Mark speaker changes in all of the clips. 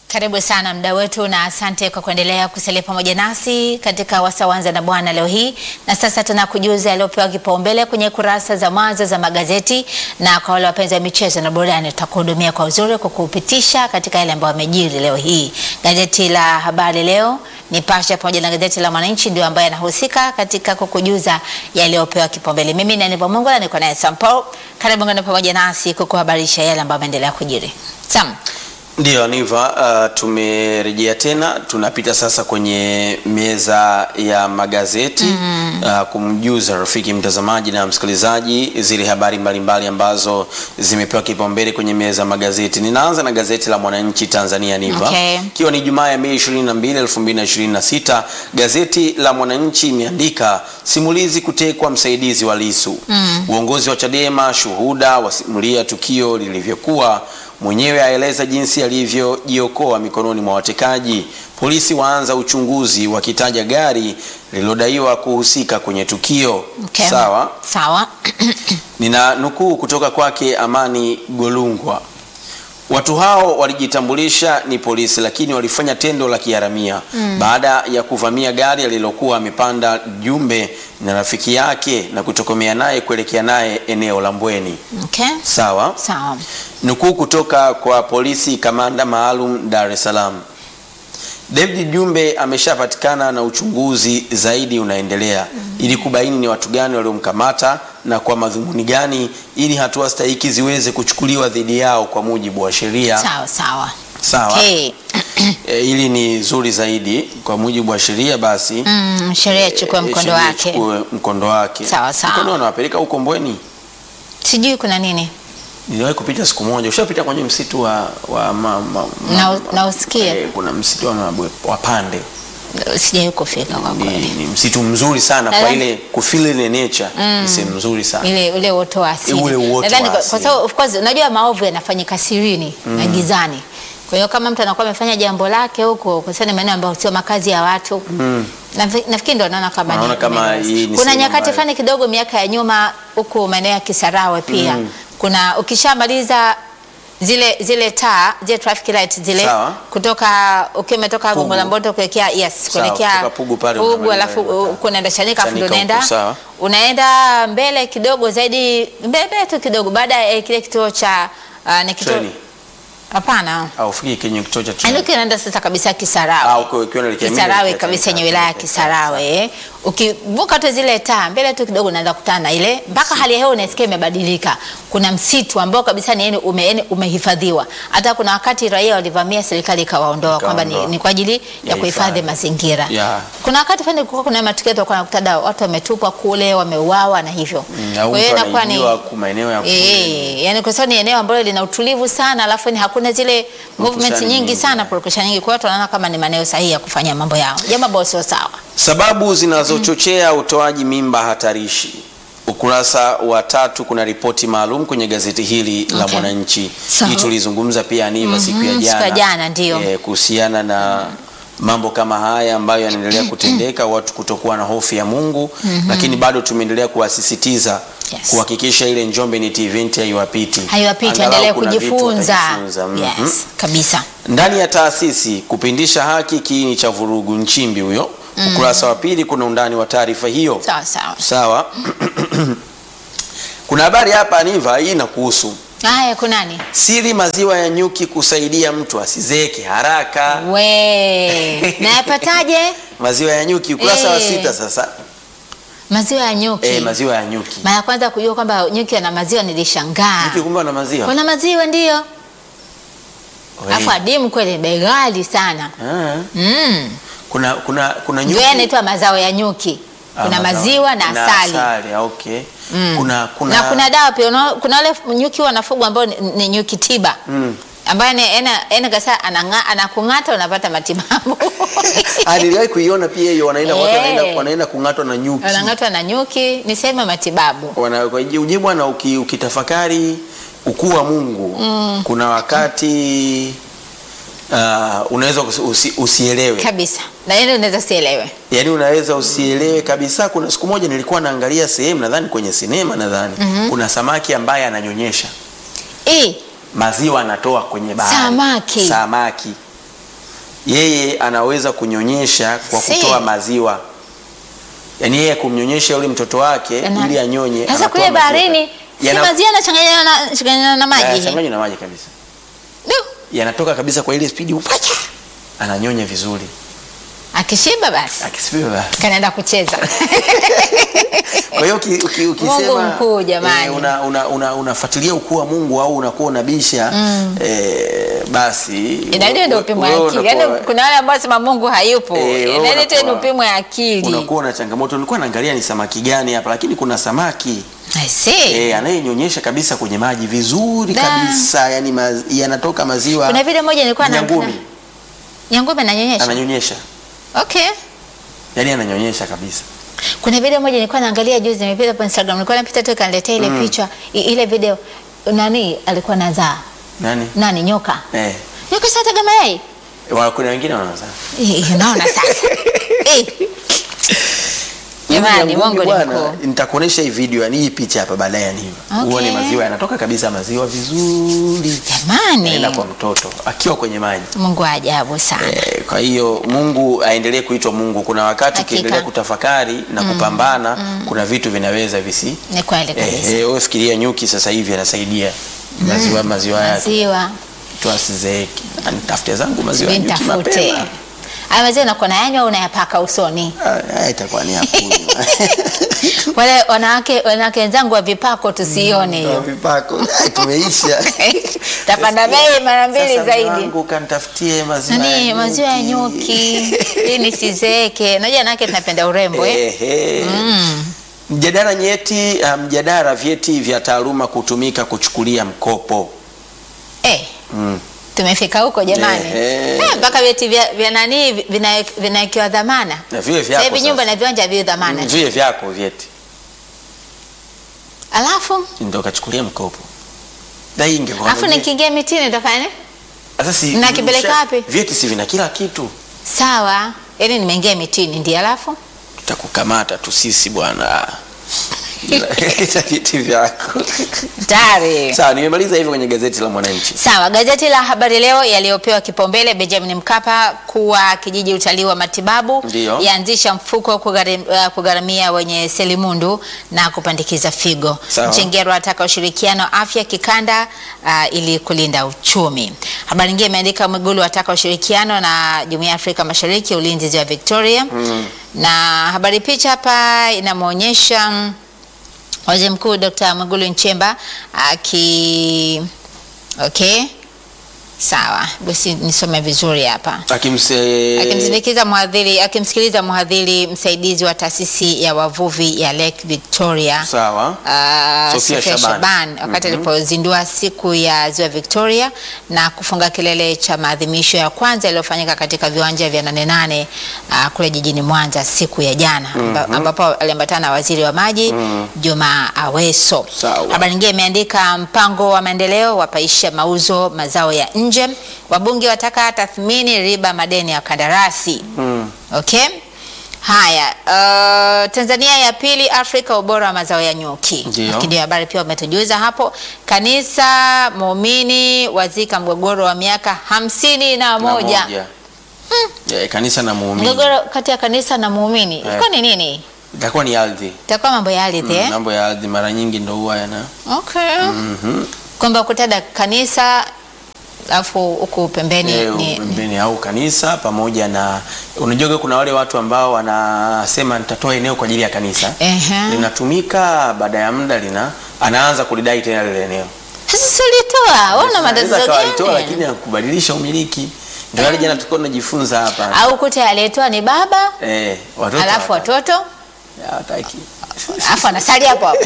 Speaker 1: Karibu sana mda wetu na asante kwa kuendelea kusalia pamoja nasi katika Wasawanza na Bwana leo hii. Na sasa tunakujuza yaliyopewa kipaumbele kwenye kurasa za mwanzo za magazeti, na kwa wale wapenzi wa michezo na burudani, tutakuhudumia kwa uzuri kwa kupitisha katika yale ambayo yamejiri leo hii. Gazeti la Habari Leo, Nipashe pamoja na gazeti la Mwananchi ndio ambaye anahusika katika kukujuza yaliyopewa kipaumbele. Mimi ni Aniva Mungu na niko naye Sam Paul. Karibu ngana pamoja nasi kukuhabarisha yale ambayo yameendelea kujiri. Sam.
Speaker 2: Ndiyo Aniva, uh, tumerejea tena, tunapita sasa kwenye meza ya magazeti mm -hmm. uh, kumjuza rafiki mtazamaji na msikilizaji zile habari mbalimbali ambazo zimepewa kipaumbele kwenye meza ya magazeti. Ninaanza na gazeti la Mwananchi Tanzania Aniva,
Speaker 1: Okay.
Speaker 2: ikiwa ni Jumaa ya Mei 22, 2026. Gazeti la Mwananchi imeandika simulizi kutekwa msaidizi wa Lissu mm. uongozi wa Chadema shuhuda wasimulia tukio lilivyokuwa mwenyewe aeleza jinsi alivyojiokoa mikononi mwa watekaji. Polisi waanza uchunguzi wakitaja gari lililodaiwa kuhusika kwenye tukio.
Speaker 1: Okay.
Speaker 2: Sawa,
Speaker 1: Sawa.
Speaker 2: nina nukuu kutoka kwake Amani Golungwa. Watu hao walijitambulisha ni polisi, lakini walifanya tendo la kiharamia baada ya kuvamia gari alilokuwa amepanda Jumbe na rafiki yake na kutokomea naye kuelekea naye eneo la Mbweni.
Speaker 1: Okay.
Speaker 2: Sawa.
Speaker 1: Sawa.
Speaker 2: Nukuu kutoka kwa polisi kamanda maalum Dar es Salaam. David Jumbe ameshapatikana na uchunguzi zaidi unaendelea ili kubaini ni watu gani waliomkamata na kwa madhumuni gani ili hatua stahiki ziweze kuchukuliwa dhidi yao kwa mujibu wa sheria.
Speaker 1: Sawa sawa.
Speaker 2: Sawa.
Speaker 1: Okay.
Speaker 2: E, hili ni zuri zaidi kwa mujibu wa sheria basi
Speaker 1: Mm, sheria ichukue
Speaker 2: e,
Speaker 1: mkondo
Speaker 2: sheria
Speaker 1: wake.
Speaker 2: ichukue mkondo wake.
Speaker 1: Sawa, sawa.
Speaker 2: Mkondo wanawapeleka huko Mbweni.
Speaker 1: Sijui kuna nini
Speaker 2: Niliwahi kupita siku moja. Ushapita kwenye msitu wa, wa ma, ma, ma,
Speaker 1: na, na usikie
Speaker 2: Eh, kuna msitu wa, mabwe- wa pande
Speaker 1: sijai kufika kwa
Speaker 2: ni,
Speaker 1: kweli,
Speaker 2: ni msitu mzuri sana kwa
Speaker 1: Nadhani-
Speaker 2: ile kufeel ile nature ni sehemu nzuri sana
Speaker 1: ile ule uoto wa asili.
Speaker 2: Ule uoto
Speaker 1: Nadhani
Speaker 2: wa
Speaker 1: kwa-
Speaker 2: asili.
Speaker 1: kwa sababu of course unajua maovu yanafanyika sirini na gizani. Kwa hiyo kama mtu anakuwa amefanya jambo lake huko kwa sababu ni maeneo ambayo sio makazi ya watu Nafi- nafikiri ndo naona kama
Speaker 2: Naona
Speaker 1: ni-
Speaker 2: kama
Speaker 1: ni-
Speaker 2: hii ni
Speaker 1: kuna
Speaker 2: sehemu
Speaker 1: nyakati
Speaker 2: ambayo-
Speaker 1: fulani kidogo miaka ya nyuma huku maeneo ya Kisarawe pia kuna ukishamaliza zile zile taa zile traffic lights zile
Speaker 2: Sawa.
Speaker 1: kutoka ukiwa umetoka
Speaker 2: Pugu.
Speaker 1: Gongo la Mboto kuelekea yes
Speaker 2: Sawa,
Speaker 1: kuelekea
Speaker 2: kutoka Pugu pale
Speaker 1: Pugu
Speaker 2: unamaliza
Speaker 1: alafu
Speaker 2: ile taa.
Speaker 1: uh, kunaenda Chanika afu ndo
Speaker 2: Chanika huko,
Speaker 1: unaenda
Speaker 2: sawa.
Speaker 1: unaenda mbele kidogo zaidi mbele tu kidogo baada ya kile kituo cha uh, ni kituo
Speaker 2: Treni.
Speaker 1: hapana
Speaker 2: au fiki kwenye kituo cha
Speaker 1: Yaani
Speaker 2: treni
Speaker 1: ukiwa unaenda sasa kabisa Kisarawe
Speaker 2: au ukiwa ukiwa unaelekea mimi
Speaker 1: Kisarawe
Speaker 2: naelekea
Speaker 1: kabisa
Speaker 2: Chanika.
Speaker 1: yenye wilaya ya Kisarawe eh. Ukivuka tu zile taa mbele tu kidogo unaanza kutana na ile mpaka hali ya hewa unasikia imebadilika. Kuna msitu ambao kabisa ni yani ume, yani umehifadhiwa. Hata kuna wakati raia walivamia, serikali ikawaondoa kwamba ni,
Speaker 2: Ikaondoa.
Speaker 1: ni kwa ajili ya
Speaker 2: Ya
Speaker 1: kuhifadhi
Speaker 2: hifadhi.
Speaker 1: mazingira.
Speaker 2: Yeah.
Speaker 1: Kuna wakati fani kulikuwa kuna matukio tulikuwa nakuta watu wametupwa kule, wameuawa na hivyo.
Speaker 2: Mm, au
Speaker 1: Kwa hiyo
Speaker 2: mtu
Speaker 1: inakuwa ni
Speaker 2: anaibiwa ku- maeneo ya kule.
Speaker 1: Eh, yani kwa sababu ni eneo ambalo lina utulivu sana, alafu ni hakuna zile movement
Speaker 2: Purukushani
Speaker 1: nyingi
Speaker 2: nyingi,
Speaker 1: sana,
Speaker 2: yeah.
Speaker 1: purukushani nyingi. Kwa hiyo tunaona kama ni maeneo sahihi ya kufanya mambo yao, jambo ambalo sio sawa.
Speaker 2: sababu zinazochochea utoaji mimba hatarishi ukurasa wa tatu kuna ripoti maalum kwenye gazeti hili la
Speaker 1: Okay.
Speaker 2: Mwananchi
Speaker 1: Sawa.
Speaker 2: hii tulizungumza pia Aniva siku ya
Speaker 1: Mhm, siku ya
Speaker 2: jana
Speaker 1: jana, ndio.
Speaker 2: eh, kuhusiana na mambo kama haya ambayo yanaendelea kutendeka watu kutokuwa na hofu ya Mungu lakini bado tumeendelea kuwasisitiza
Speaker 1: Yes.
Speaker 2: kuhakikisha ile Njombe Net Event haiwapiti
Speaker 1: Haiwapiti,
Speaker 2: Angalau
Speaker 1: endelee
Speaker 2: kuna vitu
Speaker 1: kujifunza.
Speaker 2: watajifunza. Mhm.
Speaker 1: Yes, kabisa.
Speaker 2: Ndani ya taasisi kupindisha haki kiini cha vurugu, Nchimbi huyo. Ukurasa wa pili kuna undani wa taarifa hiyo.
Speaker 1: Sawa sawa.
Speaker 2: Sawa. kuna habari hapa Aniva, hii inakuhusu
Speaker 1: Haya, kunani?
Speaker 2: siri maziwa ya nyuki kusaidia mtu asizeeke haraka.
Speaker 1: We, nayapataje?
Speaker 2: Maziwa ya nyuki ukurasa wa
Speaker 1: Eh.
Speaker 2: sita sasa.
Speaker 1: Maziwa ya nyuki.
Speaker 2: Eh, maziwa ya nyuki.
Speaker 1: Mara ya kwanza kujua kwamba nyuki ana maziwa nilishangaa.
Speaker 2: Nyuki kumbe na maziwa.
Speaker 1: Kuna maziwa ndio.
Speaker 2: Oi.
Speaker 1: Alafu adimu kweli, bei ghali sana.
Speaker 2: Ah.
Speaker 1: Mm.
Speaker 2: Kuna kuna kuna
Speaker 1: Ndio
Speaker 2: nyuki.
Speaker 1: yanaitwa mazao ya nyuki.
Speaker 2: Ah,
Speaker 1: Kuna
Speaker 2: mazao.
Speaker 1: maziwa na
Speaker 2: Kuna
Speaker 1: asali.
Speaker 2: asali, ah, okay.
Speaker 1: Mm.
Speaker 2: Kuna kuna
Speaker 1: na kuna dawa pia una- kuna wale nyuki wanafugwa ambao ni, ni nyuki tiba
Speaker 2: Mm.
Speaker 1: ambaye ni ena ena kasa ananga anakung'ata unapata matibabu
Speaker 2: Ah, niliwahi kuiona pia hiyo wanaenda watu
Speaker 1: Eh.
Speaker 2: wanaenda wanaenda kung'atwa na nyuki.
Speaker 1: anang'atwa na nyuki ni sehemu ya matibabu
Speaker 2: Wana- kwa hiyo uje bwana uki, ukitafakari ukuu wa Mungu kuna wakati uh, unaweza usi, usi, usielewe
Speaker 1: kabisa na yeye unaweza sielewe
Speaker 2: yaani unaweza usielewe kabisa. Kuna siku moja nilikuwa naangalia sehemu nadhani kwenye sinema nadhani kuna samaki ambaye ananyonyesha
Speaker 1: eh
Speaker 2: maziwa anatoa kwenye bahari
Speaker 1: Samaki.
Speaker 2: samaki yeye anaweza kunyonyesha kwa
Speaker 1: Si.
Speaker 2: kutoa maziwa, yaani yeye kumnyonyesha yule mtoto wake
Speaker 1: Yana-
Speaker 2: ili anyonye.
Speaker 1: Sasa
Speaker 2: anatoa
Speaker 1: kule
Speaker 2: maziwa.
Speaker 1: baharini si
Speaker 2: Yana-
Speaker 1: maziwa yanachanganyana na, changanyana na maji.
Speaker 2: yanachanganywa na maji kabisa,
Speaker 1: Du,
Speaker 2: yanatoka kabisa kwa ile spidi, upacha ananyonya vizuri,
Speaker 1: Akishiba basi
Speaker 2: akisifiwe basi.
Speaker 1: kanaenda kucheza.
Speaker 2: Kwa hiyo uki, uki, ukisema
Speaker 1: Mungu mkuu, jamani.
Speaker 2: eh, una, una, una, unafuatilia ukuu wa Mungu au unakuwa unabisha eh, basi
Speaker 1: Inabidi ndio upimwe
Speaker 2: wewe
Speaker 1: akili.
Speaker 2: unakuwa-
Speaker 1: Yaani kuna wale ambao sema Mungu hayupo.
Speaker 2: Eh, wewe
Speaker 1: Inabidi tu ni
Speaker 2: unakuwa-
Speaker 1: upimwe akili.
Speaker 2: unakuwa na changamoto. Nilikuwa naangalia ni samaki gani hapa, lakini kuna samaki
Speaker 1: I see.
Speaker 2: eh, anayenyonyesha kabisa kwenye maji vizuri
Speaker 1: Da.
Speaker 2: kabisa, yani maz, yanatoka maziwa
Speaker 1: Kuna video moja nilikuwa na
Speaker 2: nyangumi
Speaker 1: Nyangumi ananyonyesha.
Speaker 2: ananyonyesha,
Speaker 1: Okay.
Speaker 2: yani ananyonyesha kabisa.
Speaker 1: Kuna video moja nilikuwa naangalia juzi nimepita kwa Instagram. Nilikuwa napita tu ikaniletea ile picha i- ile video nani alikuwa nazaa?
Speaker 2: Nani
Speaker 1: Nani nyoka?
Speaker 2: eh,
Speaker 1: Nyoka sasa taga mayai.
Speaker 2: wa- kuna wengine wanazaa
Speaker 1: Eh, Unaona sasa. Eh. Jamani,
Speaker 2: Nyangumi
Speaker 1: Mungu ni
Speaker 2: bwana,
Speaker 1: mkuu.
Speaker 2: nitakuonesha hii video, yani hii picha hapa baadaye, yani
Speaker 1: Okay.
Speaker 2: uone maziwa yanatoka kabisa, maziwa vizuri,
Speaker 1: Jamani.
Speaker 2: naenda kwa mtoto akiwa kwenye maji.
Speaker 1: Mungu wa ajabu sana.
Speaker 2: Eh, Kwa hiyo Mungu aendelee kuitwa Mungu. Kuna wakati
Speaker 1: Hakika.
Speaker 2: ukiendelea kutafakari na kupambana, kuna vitu vinaweza visi
Speaker 1: Ni kweli
Speaker 2: eh,
Speaker 1: kabisa.
Speaker 2: eh, wewe fikiria nyuki sasa hivi anasaidia maziwa maziwa yake
Speaker 1: Maziwa
Speaker 2: tu asizeeki. Nitafute zangu maziwa ya nyuki
Speaker 1: nitafute.
Speaker 2: mapema.
Speaker 1: Haya maziwa unakuwa nayanywa au unayapaka usoni?
Speaker 2: Ah, ah, itakuwa ni hakunywa.
Speaker 1: Wale wanawake wanawake wenzangu wa vipako tusione
Speaker 2: Toa
Speaker 1: hiyo.
Speaker 2: vipako. Ah, Tumeisha.
Speaker 1: Tapanda bei mara mbili
Speaker 2: Sasa
Speaker 1: zaidi.
Speaker 2: mwanangu kanitafutie maziwa
Speaker 1: Nani
Speaker 2: ya
Speaker 1: maziwa ya nyuki ili nisizeeke. Unajua wanawake tunapenda urembo eh?
Speaker 2: Ehe. Mjadala nyeti, ah, mjadala vyeti vya taaluma kutumika kuchukulia mkopo.
Speaker 1: Eh,
Speaker 2: Mm.
Speaker 1: tumefika huko jamani.
Speaker 2: Ehe.
Speaker 1: Eh, mpaka vyeti vya, vya nani vina- vinawekewa dhamana.
Speaker 2: Na vile
Speaker 1: Sasa
Speaker 2: vyako
Speaker 1: hivi nyumba
Speaker 2: sasa.
Speaker 1: na viwanja vio dhamana.
Speaker 2: Mm, vile vyako vyeti
Speaker 1: Alafu
Speaker 2: ndio kachukulia mkopo. Na hii ingekuwa
Speaker 1: alafu
Speaker 2: ndio-
Speaker 1: nikiingia mitini nitafanya nini?
Speaker 2: Sasa si
Speaker 1: nakipeleka
Speaker 2: msha-
Speaker 1: wapi?
Speaker 2: Vyeti si vina kila kitu.
Speaker 1: Sawa. Yaani nimeingia mitini ndio alafu
Speaker 2: Tutakukamata tu sisi bwana. Leta vyeti vyako.
Speaker 1: tayari.
Speaker 2: Sawa, nimemaliza hivyo kwenye gazeti la Mwananchi.
Speaker 1: Sawa, gazeti la Habari Leo yaliyopewa kipaumbele Benjamin Mkapa kuwa kijiji utalii wa matibabu
Speaker 2: Ndiyo.
Speaker 1: yaanzisha mfuko kugharim- uh, kugharamia wenye selimundu na kupandikiza figo.
Speaker 2: Sawa.
Speaker 1: Mchengerwa ataka ushirikiano wa afya kikanda uh, ili kulinda uchumi. Habari nyingine imeandika Mwigulu ataka ushirikiano na Jumuiya ya Afrika Mashariki ulinzi ziwa Victoria na habari picha hapa inamwonyesha mm, Waziri Mkuu Dr. Mwigulu Nchemba aki okay, sawa, basi nisome vizuri hapa
Speaker 2: Akimse
Speaker 1: akimsindikiza mhadhiri akimsikiliza mhadhiri msaidizi wa taasisi ya wavuvi ya Lake Victoria
Speaker 2: Sawa.
Speaker 1: Uh,
Speaker 2: Sofia
Speaker 1: Sofia
Speaker 2: Shaban.
Speaker 1: Shaban wakati alipozindua siku ya ziwa Victoria na kufunga kilele cha maadhimisho ya kwanza yaliyofanyika katika viwanja vya Nane Nane uh, kule jijini Mwanza siku ya jana amba- ambapo aliambatana na waziri wa maji Juma Aweso.
Speaker 2: Sawa.
Speaker 1: Habari nyingine imeandika mpango wa maendeleo wapaisha mauzo mazao ya nje, wabunge wataka tathmini riba madeni ya kandarasi.
Speaker 2: Mm.
Speaker 1: Okay. Haya, uh, Tanzania ya pili Afrika ubora wa mazao ya nyuki.
Speaker 2: Ndio.
Speaker 1: Lakini habari pia umetujuza hapo. Kanisa muumini wazika mgogoro wa miaka hamsini na
Speaker 2: Na
Speaker 1: moja.
Speaker 2: Yeah, kanisa na muumini.
Speaker 1: Mgogoro kati ya kanisa na muumini.
Speaker 2: Eh.
Speaker 1: Kwa ni nini?
Speaker 2: Itakuwa ni ardhi.
Speaker 1: Itakuwa mambo ya ardhi eh?
Speaker 2: Mambo ya ardhi mara nyingi ndio huwa yana
Speaker 1: Okay.
Speaker 2: Mhm.
Speaker 1: Kwamba kutada kanisa alafu huku pembeni
Speaker 2: Eh,
Speaker 1: ni, ni,
Speaker 2: pembeni au kanisa pamoja na unajua kuna wale watu ambao wanasema nitatoa eneo kwa ajili ya kanisa
Speaker 1: Ehe.
Speaker 2: linatumika baada ya muda lina anaanza kulidai tena lile eneo
Speaker 1: Sasa si ulitoa, wewe una
Speaker 2: Anaweza
Speaker 1: matatizo
Speaker 2: akawa alitoa
Speaker 1: gani?
Speaker 2: lakini hakubadilisha umiliki ndio wale jana tulikuwa tunajifunza hapa
Speaker 1: Au kute aliyetoa ni baba
Speaker 2: eh watoto
Speaker 1: alafu
Speaker 2: hawataki.
Speaker 1: watoto
Speaker 2: hawataki
Speaker 1: alafu anasali hapo hapo.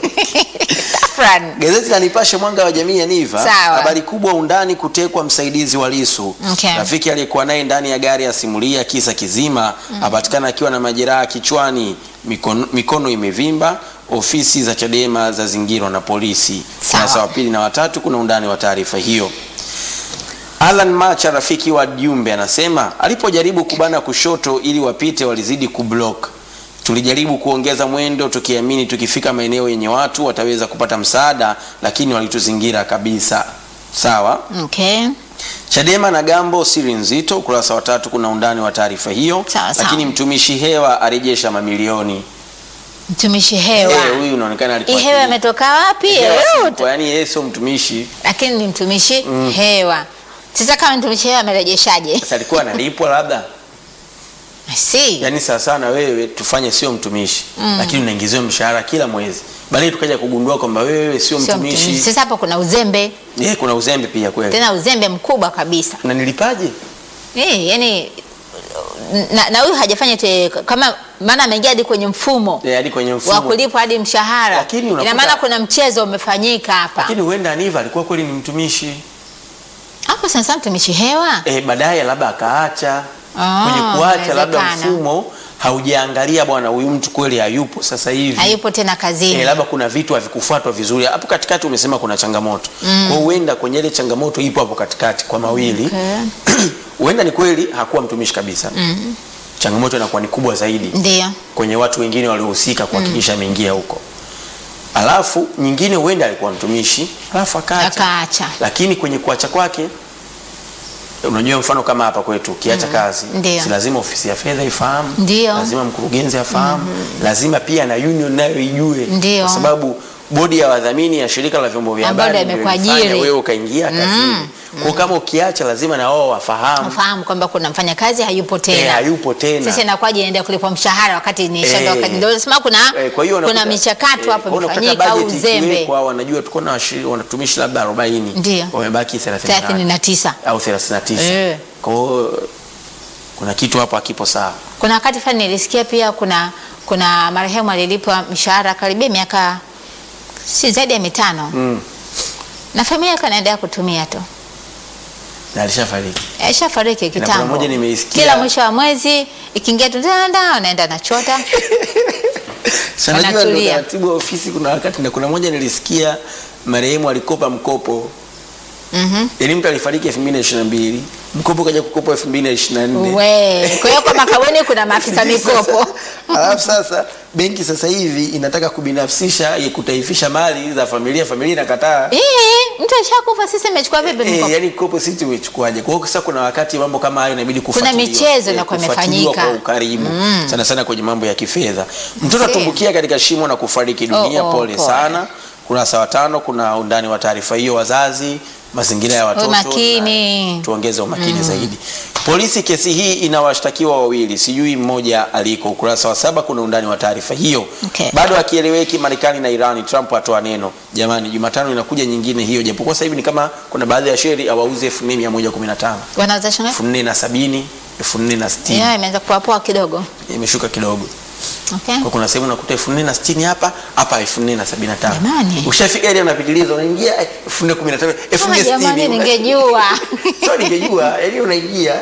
Speaker 1: Tafrani.
Speaker 2: Gazeti la Nipashe mwanga wa jamii ya Niva,
Speaker 1: Sawa.
Speaker 2: habari kubwa undani kutekwa msaidizi wa Lissu.
Speaker 1: Okay.
Speaker 2: Rafiki aliyekuwa naye ndani ya gari asimulia kisa kizima, apatikana akiwa na majeraha kichwani, mikono, mikono imevimba, ofisi za Chadema zazingirwa na polisi.
Speaker 1: Sawa.
Speaker 2: Sasa wa pili na watatu kuna undani wa taarifa hiyo. Alan Macha rafiki wa Jumbe anasema alipojaribu kubana kushoto ili wapite walizidi kublock. Tulijaribu kuongeza mwendo tukiamini tukifika maeneo yenye watu wataweza kupata msaada, lakini walituzingira kabisa. Sawa.
Speaker 1: Okay.
Speaker 2: Chadema na Gambo siri nzito, ukurasa wa tatu kuna undani wa taarifa hiyo.
Speaker 1: Sawa, sawa.
Speaker 2: Lakini mtumishi hewa arejesha mamilioni.
Speaker 1: Mtumishi hewa.
Speaker 2: Eh, huyu unaonekana alikuwa
Speaker 1: Hii hewa
Speaker 2: akili-
Speaker 1: imetoka wapi?
Speaker 2: Hewa
Speaker 1: Hewa
Speaker 2: sipo, yaani yeye sio mtumishi.
Speaker 1: lakini ni mtumishi hewa. Sasa kama mtumishi hewa amerejeshaje?
Speaker 2: Sasa alikuwa analipwa labda.
Speaker 1: I see.
Speaker 2: Yaani sawa sawa na wewe tufanye sio mtumishi, lakini unaingiziwa mshahara kila mwezi. Baadaye tukaja kugundua kwamba wewe sio
Speaker 1: Sio mtumishi.
Speaker 2: mtumishi.
Speaker 1: Sasa hapo kuna uzembe,
Speaker 2: Eh, kuna uzembe pia kweli.
Speaker 1: tena uzembe mkubwa kabisa.
Speaker 2: Na nilipaje?
Speaker 1: Eh, yani na na huyu hajafanya te, kama maana ameingia hadi kwenye mfumo
Speaker 2: Eh, hadi kwenye
Speaker 1: wa
Speaker 2: mfumo.
Speaker 1: kulipwa hadi mshahara.
Speaker 2: Lakini unakuta-
Speaker 1: Ina maana kuna mchezo umefanyika hapa.
Speaker 2: Lakini huenda Aniva alikuwa kweli ni mtumishi.
Speaker 1: Hapo sasa mtumishi hewa.
Speaker 2: Eh, baadaye labda akaacha.
Speaker 1: Ah,
Speaker 2: Kwenye kuacha labda
Speaker 1: inawezekana.
Speaker 2: mfumo haujaangalia bwana huyu mtu kweli hayupo sasa hivi.
Speaker 1: Hayupo tena kazini.
Speaker 2: Eh, labda kuna vitu havikufuatwa vizuri hapo katikati. Umesema kuna changamoto mm. kwa hiyo huenda kwenye ile changamoto ipo hapo katikati kwa mawili
Speaker 1: Okay.
Speaker 2: huenda ni kweli hakuwa mtumishi kabisa mm. changamoto inakuwa ni kubwa zaidi
Speaker 1: Ndio.
Speaker 2: kwenye watu wengine waliohusika kuhakikisha ameingia huko alafu nyingine huenda alikuwa mtumishi alafu akaacha
Speaker 1: Akaacha.
Speaker 2: lakini kwenye kuacha kwake unajua mfano kama hapa kwetu ukiacha kazi
Speaker 1: Ndio.
Speaker 2: si lazima ofisi ya fedha ifahamu
Speaker 1: Ndio.
Speaker 2: lazima mkurugenzi afahamu lazima pia na union nayo ijue
Speaker 1: Ndio.
Speaker 2: kwa sababu bodi ya wadhamini ya shirika la vyombo vya
Speaker 1: Ambayo
Speaker 2: habari
Speaker 1: ndio
Speaker 2: ndio
Speaker 1: imekuajiri.
Speaker 2: ilifanya wewe ukaingia kazini kwa kama ukiacha lazima na wao wafahamu
Speaker 1: Ufahamu kwamba kuna mfanyakazi hayupo
Speaker 2: eh,
Speaker 1: tena.
Speaker 2: hayupo tena
Speaker 1: Sasa inakuwaje inaenda kulipwa mshahara wakati ni
Speaker 2: Eh.
Speaker 1: shamba wakati ndio nasema kuna
Speaker 2: Eh, kwa hiyo
Speaker 1: kuna
Speaker 2: unakuta-
Speaker 1: michakato
Speaker 2: eh,
Speaker 1: hapo
Speaker 2: kwa hiyo
Speaker 1: imefanyika
Speaker 2: unakuta
Speaker 1: au
Speaker 2: budget
Speaker 1: uzembe.
Speaker 2: ikiwekwa, wanajua tuko na washi- wanatumishi labda 40
Speaker 1: Ndio.
Speaker 2: wamebaki 38
Speaker 1: 39.
Speaker 2: au 39
Speaker 1: Eh.
Speaker 2: kwa hiyo kuna kitu hapo hakipo sawa
Speaker 1: Kuna wakati fulani nilisikia pia kuna kuna marehemu alilipwa mshahara karibia miaka si zaidi ya mitano
Speaker 2: mm.
Speaker 1: na familia yake anaendelea kutumia tu.
Speaker 2: na alishafariki
Speaker 1: Aishafariki
Speaker 2: kuna
Speaker 1: kitambo.
Speaker 2: moja nimeisikia-
Speaker 1: Kila mwisho wa mwezi ikiingia tu dada anaenda nachota.
Speaker 2: Sasa najua ndo
Speaker 1: Wanatulia.
Speaker 2: taratibu wa ofisi kuna wakati na kuna moja nilisikia marehemu alikopa mkopo
Speaker 1: Mhm.
Speaker 2: yaani mtu alifariki 2022 mkopo kaja kukopa 2024
Speaker 1: We, kwa hiyo kwa makaboni kuna maafisa mikopo.
Speaker 2: Alafu sasa benki sasa hivi inataka kubinafsisha ya kutaifisha mali za familia, familia inakataa.
Speaker 1: Eh, mtu ashakufa sisi imechukua vipi
Speaker 2: Eh,
Speaker 1: mkopo?
Speaker 2: yani kopo sisi tumechukuaje? Kwa hiyo sasa kuna wakati mambo kama hayo inabidi kufuatiliwa.
Speaker 1: michezo
Speaker 2: Eh,
Speaker 1: inakuwa
Speaker 2: kufuatiliwa
Speaker 1: imefanyika.
Speaker 2: kwa ukaribu sana sana kwenye mambo ya kifedha. Mtoto
Speaker 1: Same.
Speaker 2: atumbukia katika shimo na kufariki dunia,
Speaker 1: Oh, oh,
Speaker 2: pole
Speaker 1: pole.
Speaker 2: sana. Kurasa wa tano kuna undani wa taarifa hiyo, wazazi, mazingira ya watoto,
Speaker 1: Umakini.
Speaker 2: na tuongeze umakini zaidi. Polisi kesi hii inawashtakiwa wawili, sijui mmoja aliko. Ukurasa wa saba kuna undani wa taarifa hiyo.
Speaker 1: Okay.
Speaker 2: Bado akieleweki Marekani na Irani, Trump atoa neno. Jamani, Jumatano inakuja nyingine hiyo, japokuwa sasa hivi ni kama kuna baadhi ya sheri awauze 4115
Speaker 1: Wanauza shilingi?
Speaker 2: 4070 4060
Speaker 1: Yeah, imeanza kuwa poa kidogo.
Speaker 2: imeshuka kidogo
Speaker 1: Okay.
Speaker 2: kwa kuna sehemu unakuta 4060 hapa hapa 4075
Speaker 1: Jamani.
Speaker 2: ushafika ile unapitiliza unaingia eh, 4015
Speaker 1: Kama jamani
Speaker 2: 4060
Speaker 1: ningejua.
Speaker 2: sio ningejua yani unaingia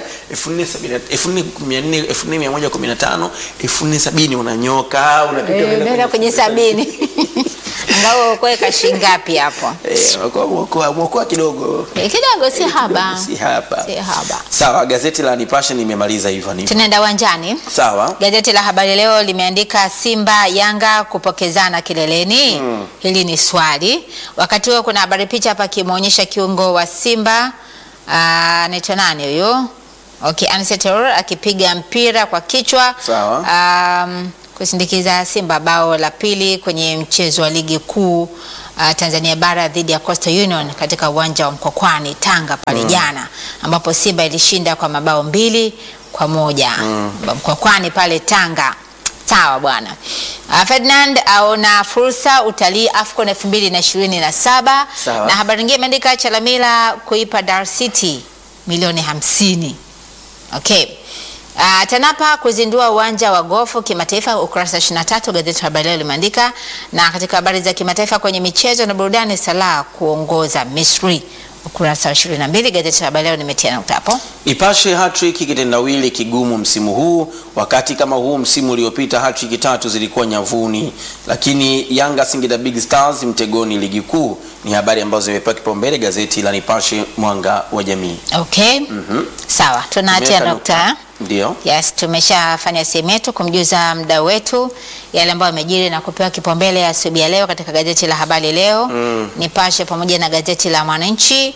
Speaker 2: 4070 4115 4070 unanyoka unapita
Speaker 1: Eh,
Speaker 2: unaenda
Speaker 1: Unaenda kwenye sabini. Ngao kuweka shingapi hapo?
Speaker 2: Eh, mwokoa- mwokoa mwokoa kidogo
Speaker 1: Eh, Kidogo si haba.
Speaker 2: si hapa
Speaker 1: Si haba.
Speaker 2: sawa gazeti la Nipashe nimemaliza hivyo ni
Speaker 1: Tunaenda uwanjani.
Speaker 2: sawa
Speaker 1: Gazeti la Habari Leo limeandika Simba Yanga kupokezana kileleni. Hili ni swali. Wakati huo kuna habari picha hapa kimwonyesha kiungo wa Simba ah, anaitwa nani huyo? Okay, Anicet Terror akipiga mpira kwa kichwa
Speaker 2: Sawa.
Speaker 1: um, kusindikiza Simba bao la pili kwenye mchezo wa ligi kuu uh, Tanzania bara dhidi ya Coastal Union katika uwanja wa Mkokwani Tanga pale jana ambapo Simba ilishinda kwa mabao mbili kwa moja Mkokwani pale Tanga. Sawa bwana. Uh, Ferdinand aona fursa utalii AFCON 2027
Speaker 2: Sawa.
Speaker 1: na habari nyingine imeandika Chalamila kuipa Dar City milioni hamsini. Okay. Uh, TANAPA kuzindua uwanja wa gofu kimataifa, ukurasa 23 gazeti la Habari Leo limeandika. Na katika habari za kimataifa kwenye michezo na burudani, Salah kuongoza Misri, ukurasa wa 22 gazeti la Habari Leo limetia nukta hapo.
Speaker 2: Ipashe hattrick kitendawili kigumu msimu huu, wakati kama huu msimu uliopita hattrick tatu zilikuwa nyavuni, lakini Yanga Singida Big Stars mtegoni ligi kuu. Ni habari ambazo zimepewa kipaumbele gazeti la Nipashe mwanga wa jamii.
Speaker 1: Okay. Sawa, tunatia
Speaker 2: Tumeweka
Speaker 1: nukta.
Speaker 2: Ndio.
Speaker 1: Yes, tumeshafanya sehemu yetu kumjuza mdau wetu yale ambayo amejiri na kupewa kipaumbele asubuhi ya leo katika gazeti la Habari Leo, Nipashe pamoja na gazeti la Mwananchi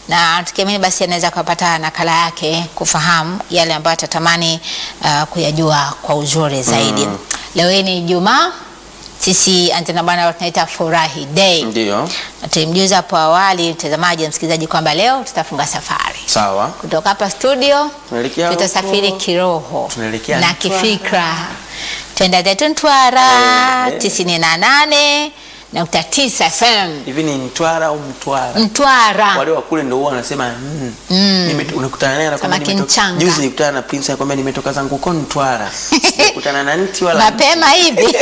Speaker 1: na tukiamini basi anaweza kupata nakala yake kufahamu yale ambayo atatamani uh, kuyajua kwa uzuri zaidi. Leo hii ni Ijumaa, sisi Antena Bwana tunaita furahi day.
Speaker 2: Ndio,
Speaker 1: Na Tulimjuza hapo awali mtazamaji na msikilizaji kwamba leo tutafunga safari
Speaker 2: sawa.
Speaker 1: kutoka hapa studio
Speaker 2: Tunaelekea
Speaker 1: tutasafiri
Speaker 2: huko.
Speaker 1: kiroho
Speaker 2: Tunaelekea
Speaker 1: na
Speaker 2: Mtwara.
Speaker 1: kifikra, twenda zetu Mtwara
Speaker 2: Eh, eh.
Speaker 1: tisini na nane nukta tisa FM
Speaker 2: Hivi ni Mtwara au Mtwara?
Speaker 1: Mtwara.
Speaker 2: Wale wa kule ndio huwa wanasema mm.
Speaker 1: Mm.
Speaker 2: Nime- unakutana naye anakwambia
Speaker 1: Kama
Speaker 2: nimetoka-
Speaker 1: kinchanga.
Speaker 2: Juzi nilikutana na Prince anakwambia nimetoka zangu huko Mtwara. Sijakutana na nti wala
Speaker 1: mapema hivi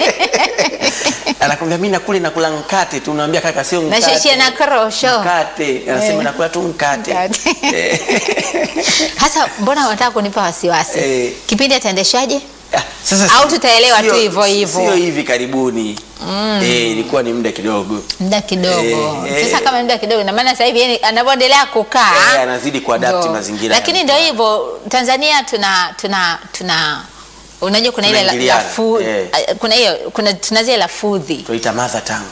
Speaker 2: anakwambia mimi nakule nakula mkate tu, unamwambia kaka sio mkate.
Speaker 1: nashishia na korosho
Speaker 2: mkate. Anasema
Speaker 1: Eh.
Speaker 2: nakula tu mkate.
Speaker 1: Mkate.
Speaker 2: Eh.
Speaker 1: hasa. Mbona unataka kunipa wasiwasi?
Speaker 2: Eh.
Speaker 1: Kipindi ataendeshaje?
Speaker 2: Ah, Sasa
Speaker 1: Au
Speaker 2: si-
Speaker 1: tutaelewa tu
Speaker 2: sio-
Speaker 1: hivyo hivyo.
Speaker 2: Sio hivi karibuni. Eh, ilikuwa ni muda kidogo.
Speaker 1: muda kidogo.
Speaker 2: Eh, eh.
Speaker 1: Sasa kama muda kidogo, ina maana sasa hivi yani anavyoendelea kukaa
Speaker 2: Eh, anazidi kuadapt
Speaker 1: Ndio.
Speaker 2: mazingira
Speaker 1: Lakini
Speaker 2: ya
Speaker 1: ndio
Speaker 2: mtaa.
Speaker 1: hivyo, Tanzania tuna tuna tuna unajua kuna ile la-
Speaker 2: Tunaingiliana,
Speaker 1: lafu
Speaker 2: eh.
Speaker 1: kuna hiyo kuna tuna zile lafudhi.
Speaker 2: Tunaita mother tongue.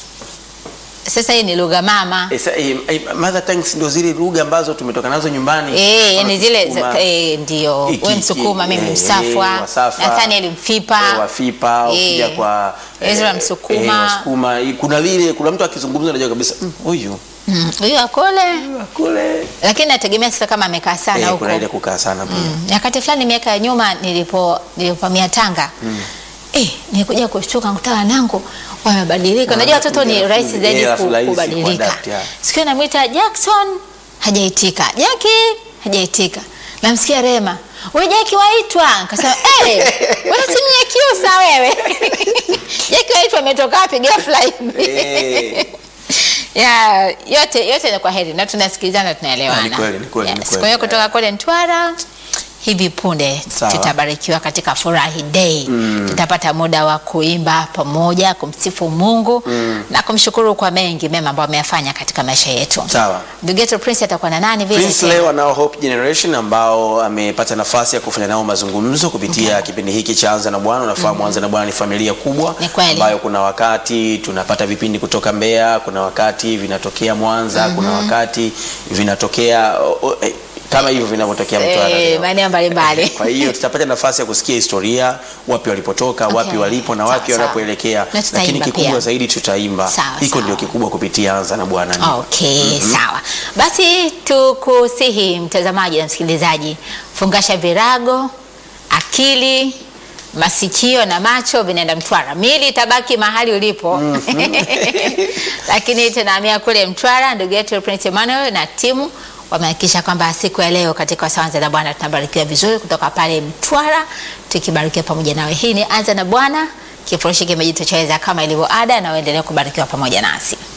Speaker 1: Sasa hii ni lugha mama
Speaker 2: Eh, sa- eh, eh, mother tongues ndio zile lugha ambazo tumetoka nazo nyumbani.
Speaker 1: Eh, yani zile
Speaker 2: Kisukuma,
Speaker 1: za- eh, ndio
Speaker 2: Iki-
Speaker 1: wewe Msukuma, mimi
Speaker 2: eh,
Speaker 1: Msafwa,
Speaker 2: eh, Wasafa,
Speaker 1: Nathaniel Mfipa,
Speaker 2: eh, Wafipa, ukija
Speaker 1: Eh,
Speaker 2: kwa
Speaker 1: Ezra Msukuma.
Speaker 2: eh, Wasukuma. Eh, Kuna vile kuna mtu akizungumza unajua kabisa "Mm, huyu
Speaker 1: Mm, huyo akole,
Speaker 2: kule.
Speaker 1: lakini nategemea sasa kama amekaa sana
Speaker 2: Eh,
Speaker 1: huko.
Speaker 2: kuna ile kukaa sana pia.
Speaker 1: Mm, nyakati fulani miaka ya nyuma nilipo nilipamia Tanga eh, nilikuja kushtuka nikuta wanangu wamebadilika. Unajua watoto ni
Speaker 2: Wanakuja
Speaker 1: rahisi
Speaker 2: lafudhi.
Speaker 1: zaidi
Speaker 2: Eh,
Speaker 1: ku-
Speaker 2: alafu rahisi
Speaker 1: kubadilika.
Speaker 2: kuadapt, yeah.
Speaker 1: Sikio namwita Jackson hajaitika, Jackie hajaitika, namsikia Rema wewe Jackie waitwa, nikasema eh, wewe si Mnyakyusa wewe Jackie waitwa ametoka wapi ghafla hivi?
Speaker 2: Eh.
Speaker 1: ya yote yote ni kwa heri na tunasikilizana tunaelewana.
Speaker 2: Ah, ni kweli, ni kweli, ni
Speaker 1: Yes,
Speaker 2: kweli.
Speaker 1: Kwa hiyo kutoka kule Mtwara hivi punde
Speaker 2: Sawa.
Speaker 1: tutabarikiwa katika furahi day tutapata muda wa kuimba pamoja kumsifu Mungu na kumshukuru kwa mengi mema ambayo ameyafanya katika maisha yetu.
Speaker 2: Sawa.
Speaker 1: Ndugu yetu Prince atakuwa na nani vile?
Speaker 2: Prince leo anao Hope Generation ambao amepata nafasi ya kufanya nao mazungumzo kupitia kipindi hiki cha Anza na Bwana. Unafahamu Anza na Bwana ni familia kubwa
Speaker 1: Ni kweli.
Speaker 2: ambayo kuna wakati tunapata vipindi kutoka Mbeya, kuna wakati vinatokea Mwanza, kuna wakati vinatokea o, o, eh, kama hivyo vinavyotokea Mtwara
Speaker 1: Eh,
Speaker 2: leo.
Speaker 1: maeneo mbalimbali.
Speaker 2: Kwa hiyo tutapata nafasi ya kusikia historia, wapi walipotoka,
Speaker 1: Okay.
Speaker 2: wapi walipo na
Speaker 1: Sawa,
Speaker 2: wapi
Speaker 1: sawa.
Speaker 2: wanapoelekea,
Speaker 1: Na tutaimba
Speaker 2: lakini kikubwa
Speaker 1: pia.
Speaker 2: zaidi tutaimba.
Speaker 1: Sawa,
Speaker 2: Hiko
Speaker 1: sawa.
Speaker 2: ndio kikubwa kupitia Anza na Bwana.
Speaker 1: Okay, sawa. Basi tukusihi mtazamaji na msikilizaji, fungasha virago, akili, masikio na macho vinaenda Mtwara. Mili itabaki mahali ulipo. Lakini tunahamia kule Mtwara, ndugu yetu Prince Emmanuel na timu wamehakikisha kwamba siku ya leo katika Sawanza na Bwana tunabarikiwa vizuri kutoka pale Mtwara, tukibarikiwa pamoja nawe. Hii ni Anza na Bwana, kifurushi kimejitosheleza kama ilivyo ada, na uendelee kubarikiwa pamoja nasi.